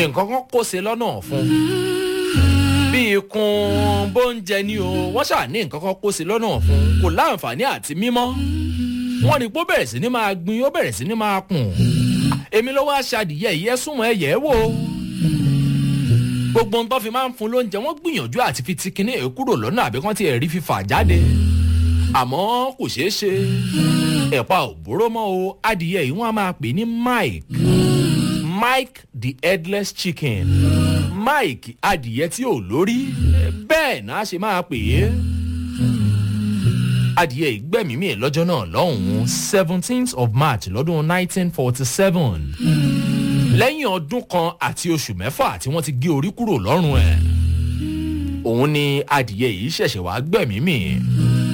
nǹkan kan kó se lọ́nà fún bí ikùn bóúnjẹ ni o wọ́n ṣáà ní nǹkan kan kó se lọ́nà fún kò láǹfààní àti mímọ́ wọ́n ní pé ó bẹ̀rẹ̀ sí ní máa gbin ó bẹ̀rẹ̀ sí ní máa kùn èmi ló wá ṣàdìyẹ ìyẹ́ súnmọ́ ẹ̀yẹ́ wò gbogbo ń tọ́ fi máa ń fún lóúnjẹ wọ́n gbìyànjú àti fi ti kinní ẹ̀ kúrò lọ́nà àbí kán ti ẹ̀ rí fífà jáde àmọ́ kò ṣeé ṣe ẹ̀pà òbúrò mọ́ o adìyẹ yìí wọ́n á máa pè ní mike mike the headless chicken mike adìyẹ tí ò lórí bẹ́ẹ̀ náà ṣe máa pè é adìyẹ ìgbẹ́mìímì lọ́jọ́ náà lọ́hùn-ún seventeenth of march lọ́dún nineteen forty seven lẹ́yìn ọdún kan àti oṣù mẹ́fà tí wọ́n ti gé orí kúrò lọ́rùn ẹ̀ òun ni adìyẹ yìí ṣẹ̀ṣẹ̀ wá gbẹ̀mímì